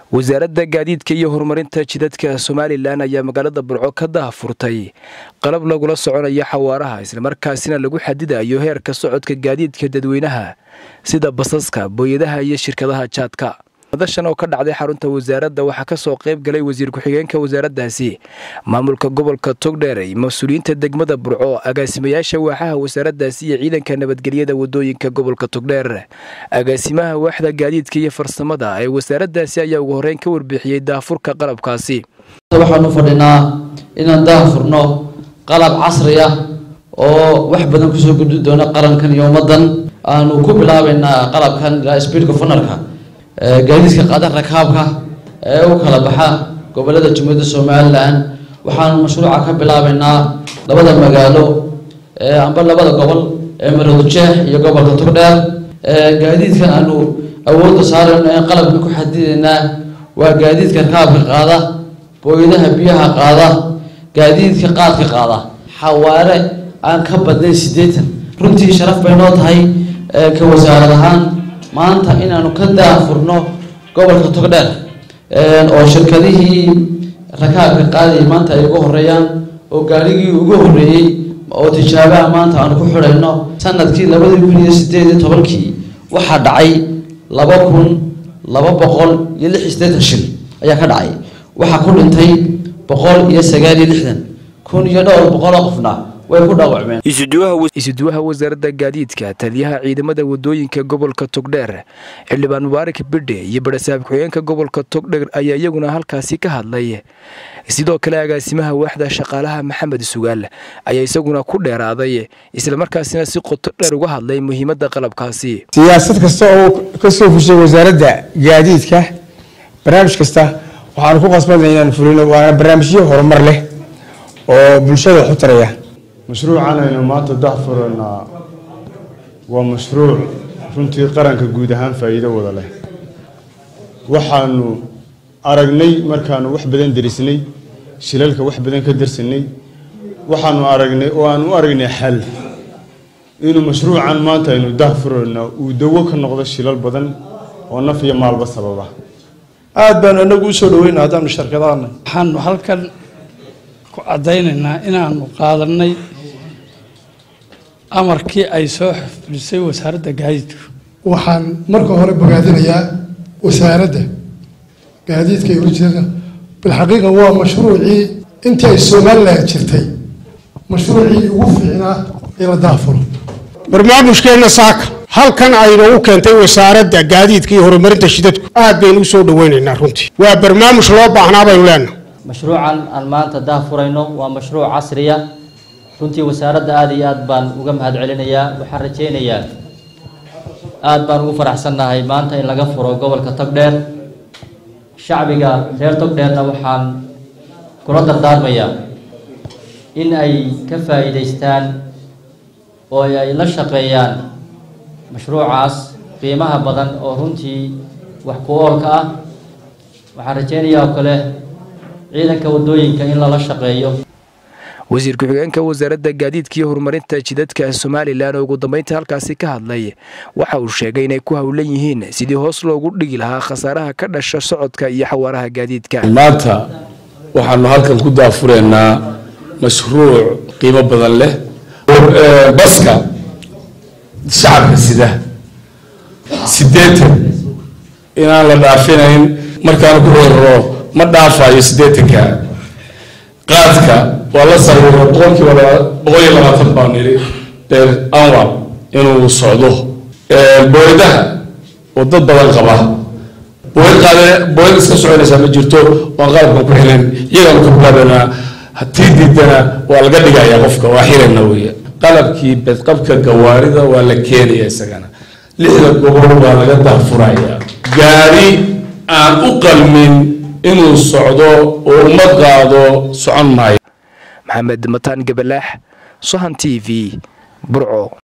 wasaaradda gaadiidka iyo horumarinta jidadka somalilan ayaa magaalada burco ka daahfurtay qalab lagula soconayo xawaaraha islamarkaasina lagu xadidayo heerka socodka gaadiidka dadweynaha sida basaska booyadaha iyo shirkadaha jaadka madashan oo ka dhacday xarunta wasaaradda waxaa kasoo qayb galay wasiir ku-xigeenka wasaaraddaasi maamulka gobolka togdheer mas-uuliyiinta degmada burco agaasimayaasha waaxaha wasaaraddaasi iyo ciidanka nabadgelyada wadooyinka gobolka togdheer agaasimaha waaxda gaadiidka iyo farsamada ee wasaaraddaasi ayaa ugu horeyn ka warbixiyey daahfurka qalabkaasi waxaanu fadhinaa inaan daahfurno qalab casri ah oo wax badan kusoo gudbi doona qarankan iyo ummadan aanu ku bilaabeynaa qalabkan ilaa speedka funarka gaadiidka qaada rakaabka ee u kala baxa gobolada jumhuuriyadda somalilan waxaanu mashruuca ka bilaabeynaa labada magaalo amba labada gobol ee maroodijeex iyo gobolka togdheer gaadiidkan aanu awoodda saarayno ee qalabka ku xadideynaa waa gaadiidka rakaabka qaada booyadaha biyaha qaada gaadiidka qaadka qaada xawaare aan ka badnayn siddeetan runtii sharaf bay noo tahay ka wasaarad ahaan maanta inaanu ka daafurno gobolka togdheer oo shirkadihii rakaabka qaadayay maanta ay ugu horeeyaan oo gaarigii ugu horeeyey oo tijaabaha maanta aanu ku xidhayno sanadkii labadii kun iyo sideed iyo tobankii waxaa dhacay laba kun laba boqol iyo lix iyo siddeetan shil ayaa ka dhacay waxaa ku dhintay boqol iyo sagaal iyo lixdan kun iyo dhowr boqoloo qofna way ku dhaawacmeen isuduwaha wasaaradda gaadiidka taliyaha ciidamada wadooyinka gobolka togdheer xildhibaan mubaarak bidhe iyo barasaab ku-xigeenka gobolka togdheer ayaa iyaguna halkaasi ka hadlay sidoo kale agaasimaha waaxda shaqaalaha maxamed sugaal ayaa isaguna ku dheeraaday islamarkaasina si qoto dheer uga hadlay muhiimadda qalabkaasi siyaasad kasta oo kasoo fushay wasaaradda gaadiidka barnaamij kasta waxaanu ku qasbanay inaan fulino waana barnaamijyo horumar leh oo bulshada waxu taraya mashruucan aynu maanta daxfuranaa waa mashruuc runtii qaranka guud ahaan faa'iido wada leh waxaanu aragnay markaanu wax badan derisnay shilalka wax badan ka darsanay waxaanu aragnay oo aanu u aragnay xal inuu mashruucan maanta aynu daxfuranaa uu dawo ka noqdo shilal badan oo naf iyo maalba sababa aada baanu inagu usoo dhaweyna haddaanu shirkadaana waxaanu halkan ku caddaynaynaa inaanu qaadanay amarkii ay soo fulisay wasaaradda gaadiidku waxaan marka hore bogaadinayaa wasaaradda gaadiidka iyo urjada bilxaqiiqa waa mashruucii intii ay somalilan jirtay mashruucii ugu fiicnaa in la daafuro barnaamijkeenna saaka halkan aynoogu keentay wasaaradda gaadiidka iyo horumarinta shidadku aad baynu usoo dhaweynaynaa runtii waa barnaamij loo baahnaa baynu leenahay mashruucan aan maanta daahfurayno waa mashruuc casriya runtii wasaaradda aada iyo aad baan uga mahad celinayaa waxaan rajaynayaa aada baan ugu faraxsannahay maanta in laga furo gobolka togdheer shacbiga reer togdheerna waxaan kula dardaarmayaa in ay ka faa'iidaystaan oo ay la shaqeeyaan mashruucaas qiimaha badan oo runtii wax ku oolka ah waxaan rajaynayaa oo kale ciidanka wadooyinka in lala shaqeeyo wasiir ku-xigeenka wasaaradda gaadiidka iyo horumarinta jidadka somalilan oo ugu dambeynta halkaasi ka hadlay waxa uu sheegay inay ku howlan yihiin sidii hoos loogu dhigi lahaa khasaaraha ka dhasha socodka iyo xawaaraha gaadiidka maanta waxaanu halkan ku daafureynaa mashruuc qiimo badan leh baska shacabka sida siddeetan inaan la dhaafinayn markaanu ku rorro ma dhaafayo siddeetanka qaadka waa la sawiro boqolkiiba boqol iyo labaatan baan niri beer anwar inuu socdo booyadaha oo dad badan qaba booyad qaade booyad iska soconaysaa ma jirto waan qalabkan ku xiran iyagaanu ka bilaabeynaa hatii diidana waa laga dhigayaa qofka waa xirana weeye qalabkii bedqabka gawaarida waa la keenaya isagana lixda gobol waa laga daafuraya gaari aan u qalmin inuu socdo oo uma qaado socon maayo maxamed mataan gabalaax sohan t v burco